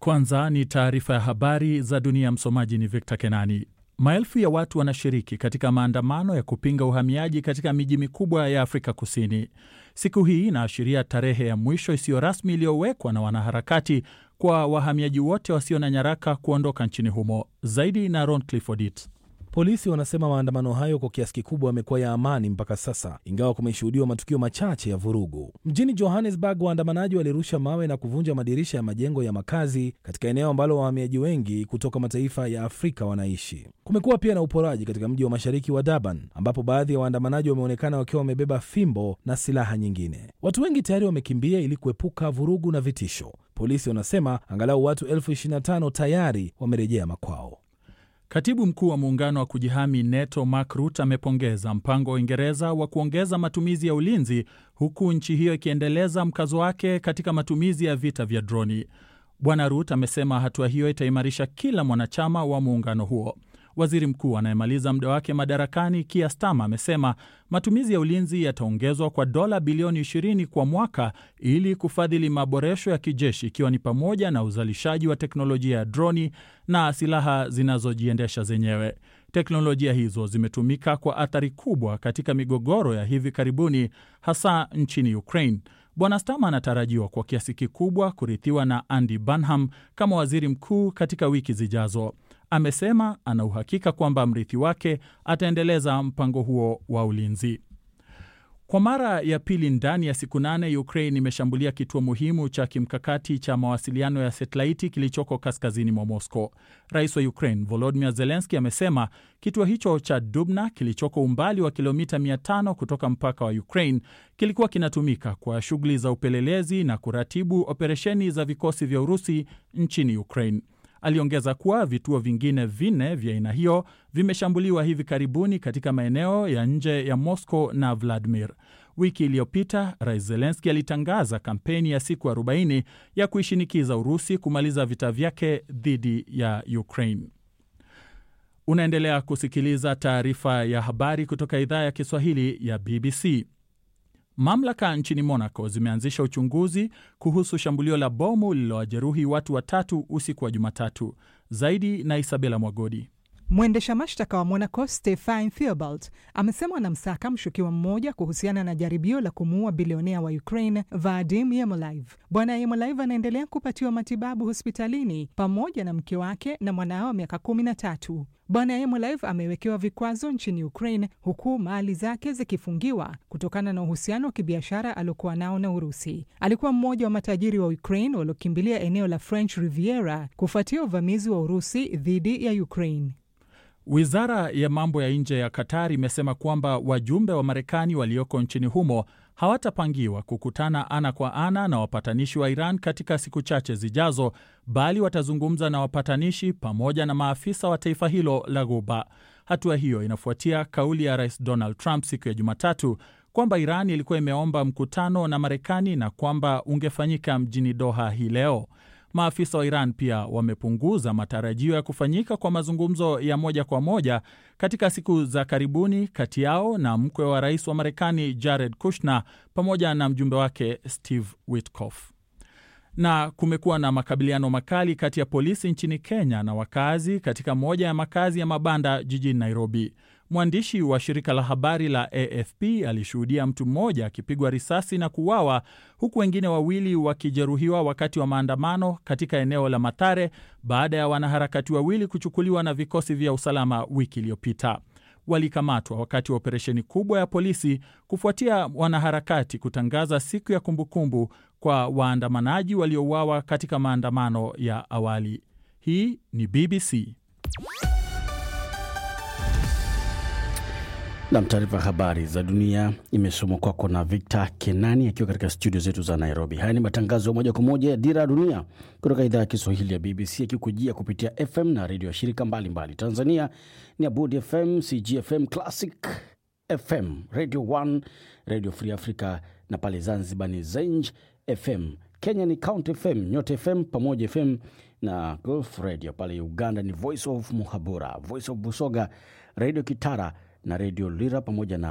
Kwanza ni taarifa ya habari za dunia. Msomaji ni Victor Kenani. Maelfu ya watu wanashiriki katika maandamano ya kupinga uhamiaji katika miji mikubwa ya Afrika Kusini. Siku hii inaashiria tarehe ya mwisho isiyo rasmi iliyowekwa na wanaharakati kwa wahamiaji wote wasio na nyaraka kuondoka nchini humo. Zaidi na Ron Clifford. Polisi wanasema maandamano hayo kwa kiasi kikubwa yamekuwa ya amani mpaka sasa, ingawa kumeshuhudiwa matukio machache ya vurugu. Mjini Johannesburg, waandamanaji walirusha mawe na kuvunja madirisha ya majengo ya makazi katika eneo ambalo wahamiaji wengi kutoka mataifa ya Afrika wanaishi. Kumekuwa pia na uporaji katika mji wa mashariki wa Durban, ambapo baadhi ya waandamanaji wameonekana wakiwa wamebeba fimbo na silaha nyingine. Watu wengi tayari wamekimbia ili kuepuka vurugu na vitisho. Polisi wanasema angalau watu elfu 25 tayari wamerejea makwao. Katibu mkuu wa muungano wa kujihami NATO Mark Rutte amepongeza mpango wa Uingereza wa kuongeza matumizi ya ulinzi huku nchi hiyo ikiendeleza mkazo wake katika matumizi ya vita vya droni. Bwana Rutte amesema hatua hiyo itaimarisha kila mwanachama wa muungano huo. Waziri mkuu anayemaliza muda wake madarakani Keir Starmer amesema matumizi ya ulinzi yataongezwa kwa dola bilioni 20 kwa mwaka ili kufadhili maboresho ya kijeshi ikiwa ni pamoja na uzalishaji wa teknolojia ya droni na silaha zinazojiendesha zenyewe. Teknolojia hizo zimetumika kwa athari kubwa katika migogoro ya hivi karibuni, hasa nchini Ukraine. Bwana Starmer anatarajiwa kwa kiasi kikubwa kurithiwa na Andy Burnham kama waziri mkuu katika wiki zijazo. Amesema ana uhakika kwamba mrithi wake ataendeleza mpango huo wa ulinzi. Kwa mara ya pili ndani ya siku nane, Ukraine imeshambulia kituo muhimu cha kimkakati cha mawasiliano ya satelaiti kilichoko kaskazini mwa Moscow. Rais wa Ukraine Volodymyr Zelensky amesema kituo hicho cha Dubna kilichoko umbali wa kilomita 500 kutoka mpaka wa Ukraine kilikuwa kinatumika kwa shughuli za upelelezi na kuratibu operesheni za vikosi vya Urusi nchini Ukraine. Aliongeza kuwa vituo vingine vinne vya aina hiyo vimeshambuliwa hivi karibuni katika maeneo ya nje ya Moscow na Vladimir. Wiki iliyopita Rais Zelenski alitangaza kampeni ya siku 40 ya kuishinikiza Urusi kumaliza vita vyake dhidi ya Ukraine. Unaendelea kusikiliza taarifa ya habari kutoka idhaa ya Kiswahili ya BBC. Mamlaka nchini Monaco zimeanzisha uchunguzi kuhusu shambulio la bomu lililowajeruhi watu watatu usiku wa Jumatatu. Zaidi na Isabela Mwagodi. Mwendesha mashtaka wa Monaco Stefan Theobald amesema anamsaka mshukiwa mmoja kuhusiana na jaribio la kumuua bilionea wa Ukraine Vadim Yemolive. Bwana Yemolive anaendelea kupatiwa matibabu hospitalini pamoja na mke wake na mwanao wa miaka kumi na tatu. Bwana Yemolive amewekewa vikwazo nchini Ukraine huku mali zake zikifungiwa kutokana na uhusiano wa kibiashara aliokuwa nao na Urusi. Alikuwa mmoja wa matajiri wa Ukraine waliokimbilia eneo la French Riviera kufuatia uvamizi wa Urusi dhidi ya Ukraine. Wizara ya mambo ya nje ya Qatar imesema kwamba wajumbe wa Marekani walioko nchini humo hawatapangiwa kukutana ana kwa ana na wapatanishi wa Iran katika siku chache zijazo, bali watazungumza na wapatanishi pamoja na maafisa wa taifa hilo la Ghuba. Hatua hiyo inafuatia kauli ya Rais Donald Trump siku ya Jumatatu kwamba Iran ilikuwa imeomba mkutano na Marekani na kwamba ungefanyika mjini Doha hii leo. Maafisa wa Iran pia wamepunguza matarajio ya kufanyika kwa mazungumzo ya moja kwa moja katika siku za karibuni kati yao na mkwe wa rais wa Marekani Jared Kushner pamoja na mjumbe wake Steve Witkoff. Na kumekuwa na makabiliano makali kati ya polisi nchini Kenya na wakazi katika moja ya makazi ya mabanda jijini Nairobi. Mwandishi wa shirika la habari la AFP alishuhudia mtu mmoja akipigwa risasi na kuuawa huku wengine wawili wakijeruhiwa wakati wa maandamano katika eneo la Mathare baada ya wanaharakati wawili kuchukuliwa na vikosi vya usalama wiki iliyopita. Walikamatwa wakati wa operesheni kubwa ya polisi kufuatia wanaharakati kutangaza siku ya kumbukumbu kwa waandamanaji waliouawa katika maandamano ya awali. Hii ni BBC. Nam, taarifa habari za dunia imesomwa kwako na Victor Kenani akiwa katika studio zetu za Nairobi. Haya ni matangazo ya moja kwa moja ya Dira ya Dunia kutoka idhaa ya Kiswahili ya BBC akikujia kupitia FM na redio ya shirika mbalimbali mbali. Tanzania ni Abudi FM, CGFM, Classic FM, Radio 1, Radio Free Africa na pale Zanzibar ni Zenj FM. Kenya ni Count FM, Nyota FM, Pamoja FM na Gulf Radio. Pale Uganda ni Voice of Muhabura, Voice of Busoga, Radio Kitara na redio Lira pamoja na